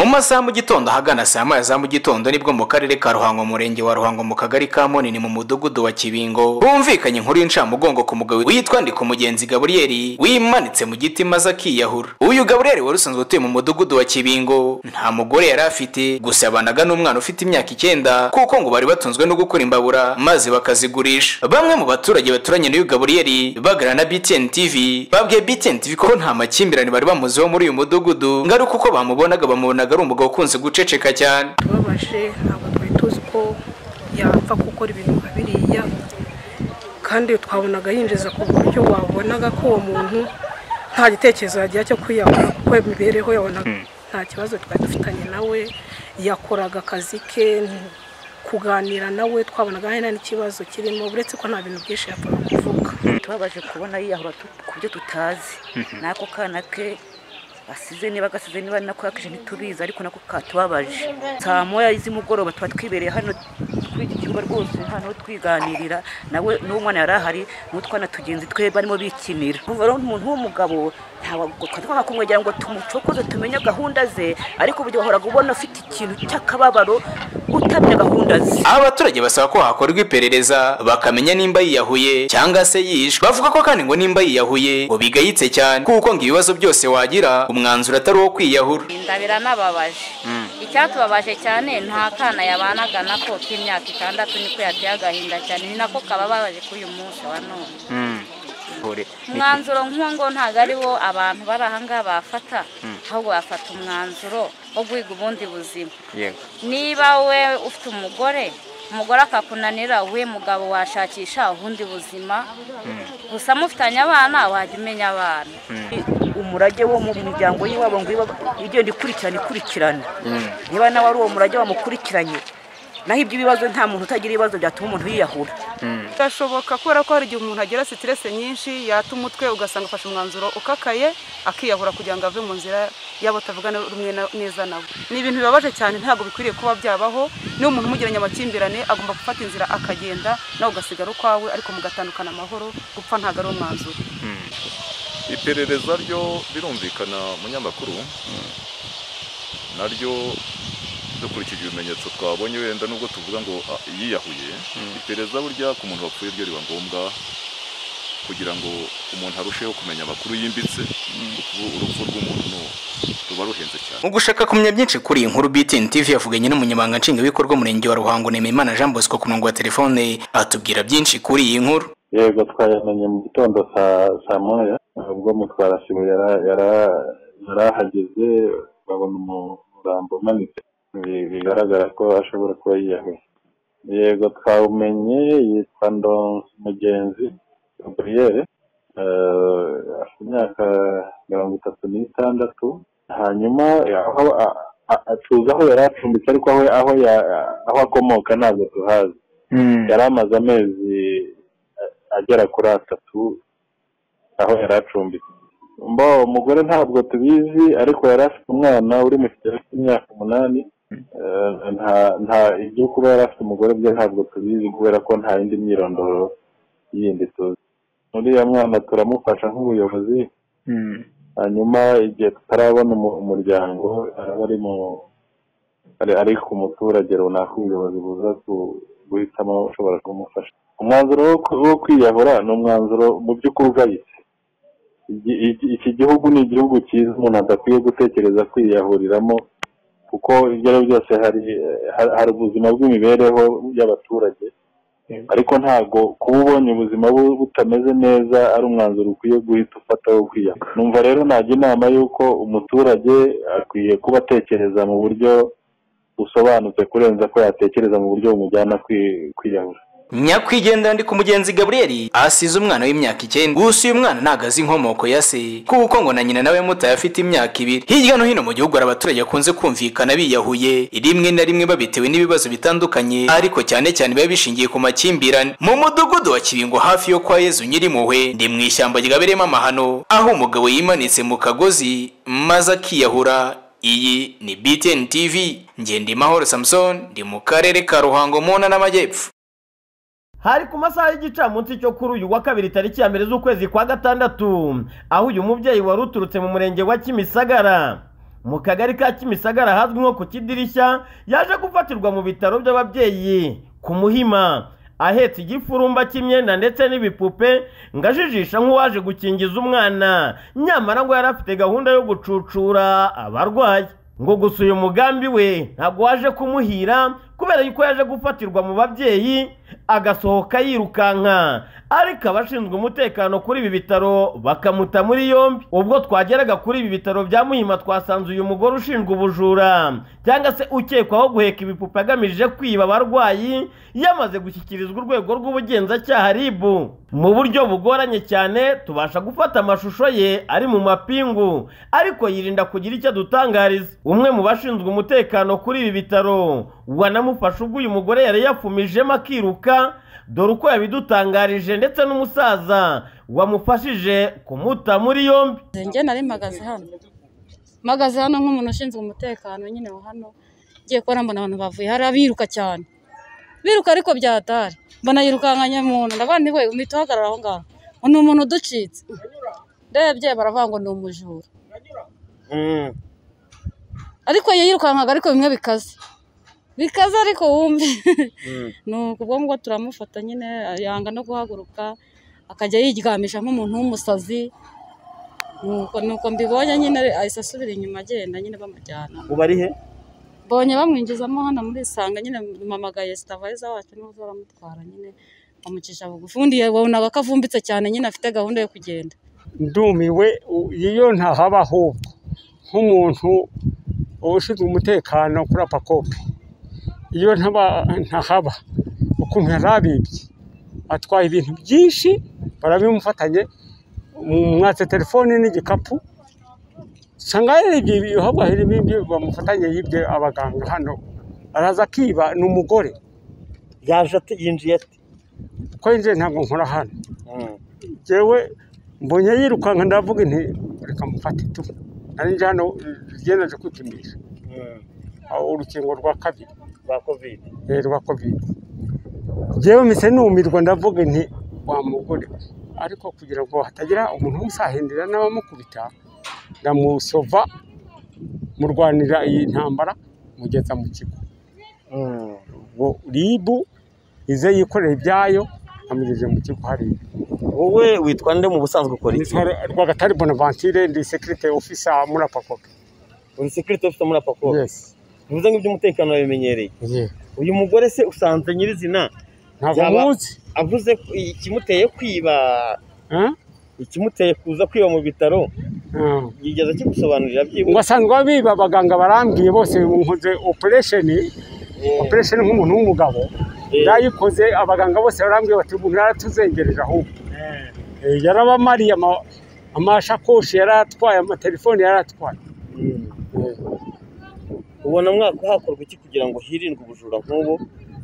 masaha mu gitondo ahagana saa moya za mu gitondo nibwo mu karere ka ruhango murenge wa ruhango mu kagari ka munini mu mudugudu wa kibingo bumvikanye inkuru y'incamugongo ku mugabo witwa ndikumugenzi gaburiyeri wimanitse mu giti maze akiyahura uyu gaburiyeri wari usanzwe utuye mu mudugudu wa kibingo nta mugore yari afite gusa yabanaga n'umwana ufite imyaka icyenda kuko ngo bari batunzwe no gukora imbabura maze bakazigurisha bamwe mu baturage baturanye n'uyu gaburiyeri baganira na btn tv babwiye btn tv ko nta makimbirane bari bamuziho muri uyu mudugudu ngaruka uko bamubonaga bamubonaga ari umugabo ukunze guceceka cyane turababaje ntabwo twari tuzi ko yapfa gukora ibintu nka biriya kandi twabonaga yinjiza ku buryo wabonaga ko uwo muntu nta gitekerezo yagira cyo kwiyahura kuko imibereho yabonaga nta kibazo twari dufitanye nawe yakoraga akazi ke kuganira nawe twabonaga hari nta n'ikibazo kirimo uretse ko nta bintu byinshi yapfaga kuvuga tubabaje kubona yiyahura tu- ku byo tutazi n'ako kana ke asize niba agasize niba nako yakije ntitubizi ariko nako katubabaje saa moya z'umugoroba tuba twibereye hano kuri iki kibuga rwose hano twiganirira nawe n'uwo mwana yari ahari n'utwana tugenzi twe barimo bikinira Urumva rero umuntu w'umugabo ntabwo twakora kumwegera ngo tumucokoze tumenye gahunda ze ariko uburyo wahoraga ubona ufite ikintu cy'akababaro utamenya gahunda ze aba baturage basaba ko hakorwa iperereza bakamenya nimba yiyahuye cyangwa se yishwe bavuga ko kandi ngo nimba yiyahuye ngo bigayitse cyane kuko ngo ibibazo byose wagira umwanzuro atari uwo kwiyahura inda biranababaje icyatubabaje cyane nta kana yabanaga nako k'imyaka itandatu niko yateye agahinda cyane ni nako kababaje kuri uyu munsi wa none umwanzuro nk'uwo ngo ntabwo ari wo abantu bari aha ngaha bafata ahubwo bafata umwanzuro wo guhiga ubundi buzima niba we ufite umugore umugore akakunanira we mugabo washakisha ubundi buzima gusa mufitanye abana wajya umenya abana umurage wo mu miryango y'iwabo ngo iba igenda ikurikirana ikurikirana niba nawe ari uwo murage wamukurikiranye naho iby'ibibazo nta muntu utagira ibibazo byatuma umuntu yiyahura birashoboka kubera ko hari igihe umuntu agira sitirese nyinshi yata umutwe ugasanga afashe umwanzuro ukakaye akiyahura kugira ngo ave mu nzira yabo atavugana rumwe na- neza nawe ni ibintu bibabaje cyane ntabwo bikwiriye kuba byabaho niba umuntu umugiranye amakimbirane agomba gufata inzira akagenda nawe ugasigara ukwawe ariko mugatandukana amahoro gupfa ntabwo ari umwanzuro iperereza ryo birumvikana munyamakuru naryo dukurikije ibimenyetso twabonye wenda nubwo tuvuga ngo ah, yiyahuye iperereza burya ku muntu wapfuye ryo riba ngombwa kugira ngo umuntu arusheho kumenya amakuru yimbitse kuko urupfu rw'umuntu ruba ruhenze cyane mu gushaka kumenya byinshi kuri iyi nkuru btn tv yavuganye n'umunyamabanga nshingwabikorwa umurenge wa ruhango nemeyimana jean bosco ku murongo wa telefone atubwira byinshi kuri iyi nkuru yego twayamenye mu gitondo saa saa moya ubwo mutwarasibo yara- yara- yarahageze babona umurambo umanitse Bi- bigaragara ko ashobora kuba yiyahuye yego twawumenye yitwa ndonsi mugenzi gaburiyeri afite imyaka mirongo itatu n'itandatu hanyuma aho a- a- a- tuzi aho yari acumbitse ariko aho aho ya- aho akomoka ntabwo tuhazi yari amaze amezi agera kuri atatu aho yari acumbitse mbo umugore ntabwo tubizi ariko yari afite umwana uri mu kigero cy'imyaka umunani Eh, nta nta ibyo kuba yari afite umugore bye ntabwo tubizi kubera ko nta yindi myirondoro yindi tuzi uriya mwana turamufasha nk'ubuyobozi hanyuma igihe tutarabona umu- umuryango araba ari mu ari- ari ku muturage runaka ubuyobozi buza ku- guhitamo ushobora kumufasha umwanzuro wo ku- wo kwiyahura ni umwanzuro mu by'ukuri ugayitse Iki- iki- iki gihugu ni igihugu cyiza umuntu adakwiye gutekereza kwiyahuriramo kuko ibyo ari byo byose hari hari- hari ubuzima bw'imibereho y'abaturage ariko ntabwo kuba ubonye ubuzima bu- butameze neza ari umwanzuro ukwiye guhita ufata wo kwiyahura numva rero najya inama y'uko umuturage akwiye kuba atekereza mu buryo busobanutse kurenza ko yatekereza mu buryo bumujyana kwi- kwiyahura nyakwigendera ndi ku mugenzi gaburiyeri asize umwana w'imyaka icyenda gusa uyu mwana ntago azi inkomoko ya se kuko ngo na nyina nawe mutaye afite imyaka ibiri hirya no hino mu gihugu hari abaturage bakunze kumvikana biyahuye rimwe na rimwe babitewe n'ibibazo bitandukanye ariko cyane cyane biba bishingiye ku makimbirane mu mudugudu wa kibingo hafi yo kwa yezu nyirimpuhwe ndi mu ishyamba ryabereyemo amahano aho umugabo yimanitse mu kagozi maze akiyahura iyi ni btn tv ngendimahoro samson ndi mu karere ka ruhango mu ntara y'amajyepfo hari ku masaha y'igicamunsi cyo kuri uyu wa kabiri tariki ya mbere z'ukwezi kwa gatandatu aho uyu mubyeyi wari uturutse mu murenge wa kimisagara mu kagari ka kimisagara ahazwi nko ku kidirishya yaje gufatirwa mu bitaro by'ababyeyi ku muhima ahetse igifurumba cy'imyenda ndetse n'ibipupe ngo ajijisha nk'uwaje gukingiza umwana nyamara ngo yari afite gahunda yo gucucura abarwayi ngo gusa uyu mugambi we ntabwo waje kumuhira kubera yuko yaje gufatirwa mu babyeyi agasohoka yirukanka ariko abashinzwe umutekano kuri ibi bitaro bakamuta muri yombi ubwo twageraga kuri ibi bitaro bya muhima twasanze uyu mugore ushinzwe ubujura cyangwa se ukekwaho guheka ibipupe agamije kwiba abarwayi yamaze gushyikirizwa urwego rw'ubugenzacyaha ribu mu buryo bugoranye cyane tubasha gufata amashusho ye ari mu mapingu ariko yirinda kugira icyo adutangariza umwe mu bashinzwe umutekano kuri ibi bitaro wanamufashe ubwo uyu mugore yari yafumijemo akiruka dore uko yabidutangarije ndetse n'umusaza wamufashije kumuta muri yombi njye nari mpagaze hano mpagaze hano nk'umuntu ushinzwe umutekano nyine wa hano ngiye kubona mbona abantu bavuye hari abiruka cyane biruka ariko byatari mbona yirukankanya muntu ndavuga nti we uhita uhagarara aho ngaho ngo ni umuntu uducitse ndebye baravuga ngo ni umujura ariko yirukankaga ariko bimwe bikaze bikaze ariko wumve ni ubwo ngubwo turamufata nyine yanga no guhaguruka akajya yiryamisha nk'umuntu w'umusazi nuko mbibonye nyine ahise asubira inyuma agenda nyine bamujyana ubu ari he mbonye bamwinjizamo hano muri isanga nyine mpamagaye sitavayiza wacu n'uza aramutwara nyine bamucisha bugufi ubundi wabonaga ko avumbitse cyane nyine afite gahunda yo kugenda ndumiwe iyo ntahaba ahubwo nk'umuntu ushinzwe umutekano kuri apakope iyo ntahaba ukuntu yari abibye atwaye ibintu byinshi barabimufatanye mwatse telefoni n'igikapu usanga yarebye ibihabwa harimo ibyo bamufatanye yibye abaganga hano araza akiba ni umugore yaje ati yinjiye ati ko yinjiye ntabwo nkora hano yewe mbonye yirukanka ndavuga inti reka mufate tu nari hano ryemeje kwipimisha urukingo rwa kabiri rwa kovide rwa kovide yewe mise numirwa ndavuga nti wa mugore ariko kugira ngo hatagira umuntu umusahindira n'abamukubita ndamusova murwanira iyi ntambara mugeza mu kigo ubwo ribu ize yikorera ibyayo amugeze mu kigo hariya wowe witwa nde mu busanzwe ukora iki rwagatari bonavantire ndi sekirite ofisa muri apakope uri sekirite ofisa muri apakope yesi bivuze ngo iby'umutekano babimenyereye uyu mugore se usanze nyirizina ntabwo Yaba- munsi avuze ko ikimuteye kwiba ikimuteye kuza kwiba mu bitaro yigeze kigusobanurira ngo byibura asanzwe biba abaganga barambwiye bose nkoze operesheni operesheni nk'umuntu w'umugabo ndayikoze abaganga bose barambwiye bati umuntu yaratuzengereje ahubwo Eh, yarabamariye ama- amashakoshi yaratwaye amatelefoni yaratwaye ubona mwaka hakorwa iki kugira ngo hirindwe ubujura nk'ubu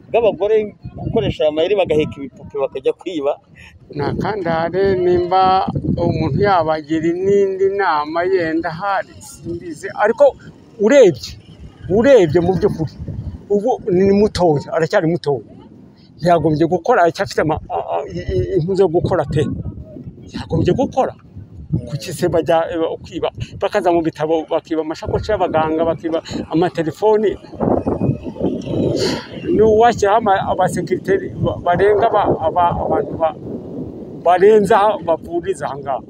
bw'abagore gukoresha aya mayeri bagaheka ibipupe bakajya kwiba nakandare nimba umuntu yabagira n'indi nama yenda hari simbizi ariko urebye urebye mu by'ukuri ubu ni mutoya aracyari mutoya yagombye gukora aracyafite ama- a- a- i- i- impuzu yo gukora pe yagombye gukora kuki se bajya eh, kwiba bakaza mu bitabo bakiba amashakoshi y'abaganga bakiba amatelefoni ni uwashyiraho ama- abasekirite ba- barenga aba- aba- abantu ba- barenze aha bavuriza aha ngaha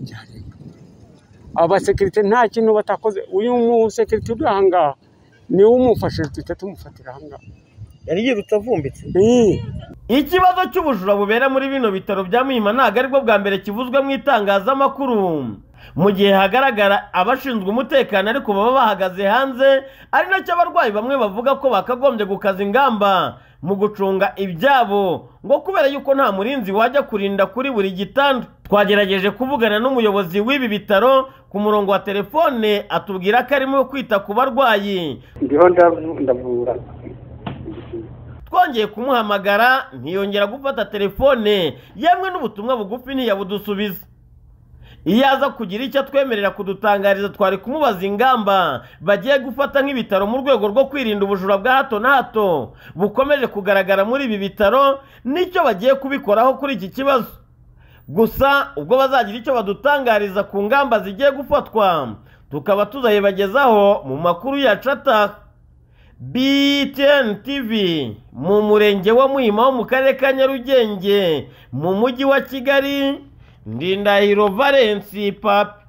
byarenga abasekirite nta kintu batakoze uyu musekirite uri aha ngaha niwe umufashije duhita tumufatira aha ngaha yari yirutse avumbitse Ii. ikibazo cy'ubujura bubera muri bino bitaro bya muhima ntabwo aribwo bwa mbere kivuzwe mu itangazamakuru mu gihe hagaragara abashinzwe umutekano ariko baba bahagaze hanze ari nacyo abarwayi bamwe bavuga ko bakagombye gukaza ingamba mu gucunga ibyabo ngo kubera yuko nta murinzi wajya kurinda kuri buri gitanda twagerageje kuvugana n'umuyobozi w'ibi bitaro ku murongo wa telefone atubwira ko arimo kwita ku barwayi ndiho ndavu- ndavura twongeye kumuhamagara ntiyongera gufata telefone yemwe n'ubutumwa bugufi ntiyabudusubiza iyo aza kugira icyo atwemerera kudutangariza twari kumubaza ingamba bagiye gufata nk'ibitaro mu rwego rwo kwirinda ubujura bwa hato na hato bukomeje kugaragara muri ibi bitaro n'icyo bagiye kubikoraho kuri iki kibazo gusa ubwo bazagira icyo badutangariza ku ngamba zigiye gufatwa tukaba tuzayibagezaho mu makuru yacu ataha BTN TV mu murenge wa muhima wo mu karere ka nyarugenge mu mujyi wa kigali ndindahiro valensi papi